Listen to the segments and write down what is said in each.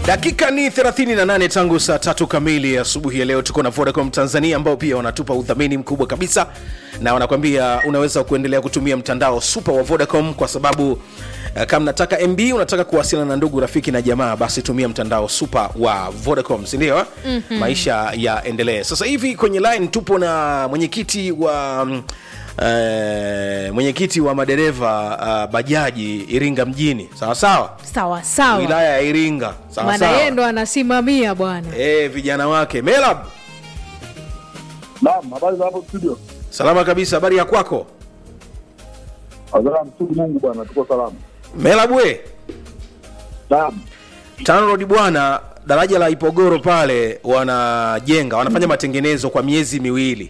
dakika ni 38 tangu saa tatu kamili asubuhi ya leo tuko na vodacom tanzania ambao pia wanatupa udhamini mkubwa kabisa na wanakwambia unaweza kuendelea kutumia mtandao super wa vodacom kwa sababu uh, kama nataka mb unataka kuwasiliana na ndugu rafiki na jamaa basi tumia mtandao super wa vodacom sindio mm-hmm. maisha yaendelee sasa hivi kwenye line tupo na mwenyekiti wa mm, Uh, mwenyekiti wa madereva uh, bajaji iringa mjini sawa sawa sawa sawa wilaya ya iringa sawa maana sawa yeye ndo anasimamia bwana Eh, vijana wake melab Naam, habari za hapo studio? salama kabisa habari ya kwako Azara mshukuru Mungu bwana, tuko salama. melab we Naam. tanrod bwana daraja la ipogoro pale wanajenga wanafanya matengenezo kwa miezi miwili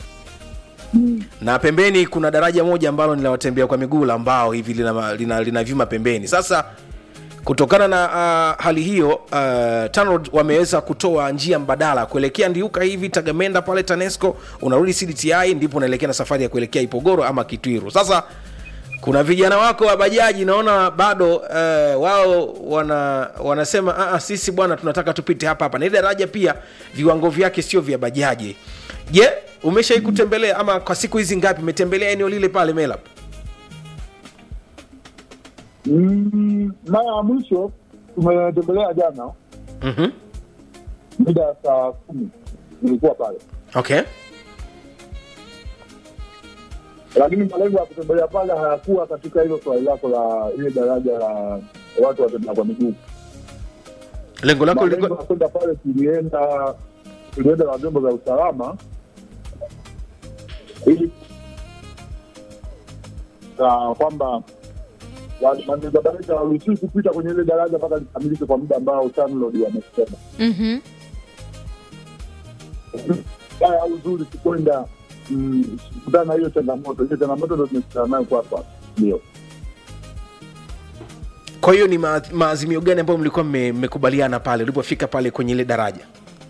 na pembeni kuna daraja moja ambalo ni la watembea kwa miguu la mbao hivi lina, lina, lina vyuma pembeni sasa kutokana na uh, hali hiyo uh, TANROADS wameweza kutoa njia mbadala kuelekea ndiuka hivi tagamenda pale tanesco unarudi cdti ndipo unaelekea na safari ya kuelekea ipogoro ama kitwiru sasa kuna vijana wako wa bajaji naona bado uh, wao wana wanasema "Ah, ah, sisi bwana tunataka tupite hapa hapa na ile daraja pia viwango vyake sio vya bajaji je umeshai kutembelea ama kwa siku hizi ngapi umetembelea eneo lile pale melap Mm, mara ya mwisho tumetembelea jana mm-hmm. mida ya saa kumi nilikuwa pale, okay lakini malengo ya kutembelea pale hayakuwa katika hilo swali lako la ile daraja la watu watembea kwa miguu. lengo lako Malengo lilikuwa ya kwenda pale, tulienda tulienda na vyombo vya usalama ili na kwamba madereva daraja hawaruhusiwi kupita kwenye ile daraja mpaka likamilike kwa muda ambao TANROADS wamesema. mm-hmm. haya uzuri kukwenda mm, kutana na hiyo changamoto hiyo changamoto ndo tumekutana nayo kwa hapa ndio kwa hiyo ni ma- maazimio gani ambayo mlikuwa mme- mmekubaliana pale ulipofika pale kwenye ile daraja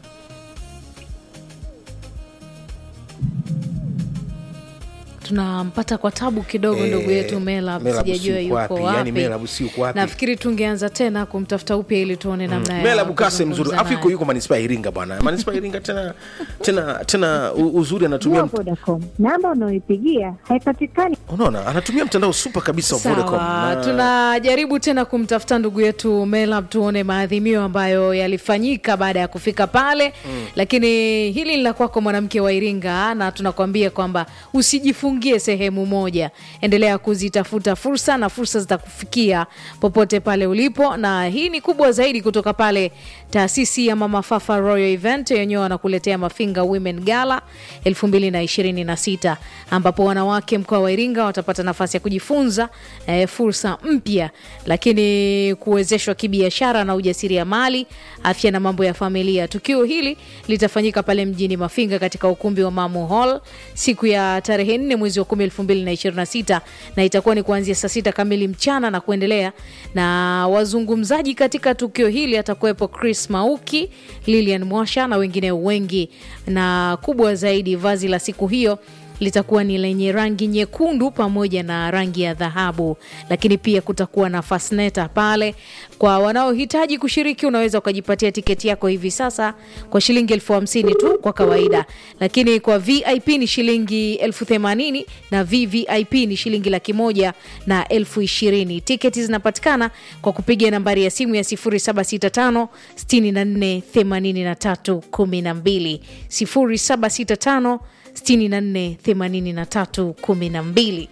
tunampata kwa tabu kidogo Eh, ndugu yetu Melab, Melab sijajua si yuko wapi, wapi. yani Melab si yuko wapi. Nafikiri tungeanza tena kumtafuta upya ili tuone namna ya mela bukase kuzungumza mzuri afu naye. yuko yuko manispaa ya iringa bwana manispaa ya iringa tena tena tena u- uzuri anatumia mt- Vodacom. Namba unayoipigia haipatikani. unaona anatumia mtandao super kabisa wa vodacom sawa na- tunajaribu tena kumtafuta ndugu yetu melab tuone maadhimio ambayo yalifanyika baada ya kufika pale mm. lakini hili ni la kwako mwanamke wa iringa na tunakwambia kwamba usijifungie sehemu moja endelea kuzitafuta fursa na fursa zitakufikia popote pale ulipo na hii ni kubwa zaidi kutoka pale taasisi ya mama fafa royal event yenyewe wanakuletea mafinga women gala 2026 ambapo wanawake mkoa wa iringa watapata nafasi ya kujifunza eh, fursa mpya lakini kuwezeshwa kibiashara na ujasiriamali afya na mambo ya familia tukio hili litafanyika pale mjini mafinga katika ukumbi wa mamu hall siku ya tarehe 4 mwezi wa 10 2026 na itakuwa ni kuanzia saa sita kamili mchana na kuendelea na wazungumzaji katika tukio hili atakuwepo chris mauki lilian mwasha na wengine wengi na kubwa zaidi vazi la siku hiyo litakuwa ni lenye rangi nyekundu pamoja na rangi ya dhahabu lakini pia kutakuwa na fasneta pale kwa wanaohitaji kushiriki unaweza ukajipatia tiketi yako hivi sasa kwa shilingi elfu hamsini tu kwa kawaida lakini kwa vip ni shilingi elfu themanini na vvip ni shilingi laki moja na elfu ishirini tiketi zinapatikana kwa kupiga nambari ya simu ya 0765 64 83 12 0765 64 83 12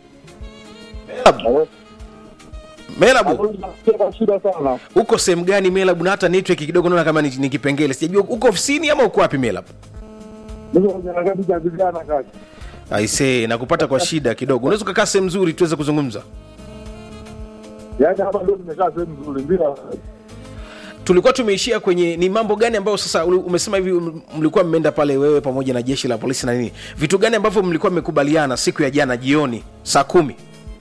melabu kwa shida sana uko sehemu gani melabu na hata network kidogo naona kama ni, ni kipengele sijajua uko ofisini ama uko wapi melabu niko kwenye harakati za vijana kazi aisee nakupata kwa shida kidogo unaweza ukakaa sehemu nzuri tuweze kuzungumza yaani hapa ndio nimekaa sehemu nzuri bila tulikuwa tumeishia kwenye ni mambo gani ambayo sasa uli- umesema hivi um- mlikuwa mmeenda pale wewe pamoja na jeshi la polisi na nini vitu gani ambavyo mlikuwa mmekubaliana siku ya jana jioni saa kumi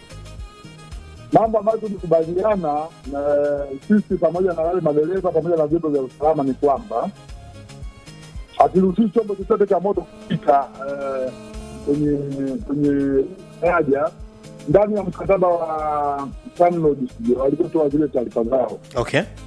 mambo ambayo tulikubaliana na sisi pamoja na wale madereva pamoja na vyombo vya usalama ni kwamba hakiruhusiwi chombo chochote cha moto kupita eh, kwenye kwenye daraja ndani ya mkataba wa TANROADS walivyotoa zile taarifa zao okay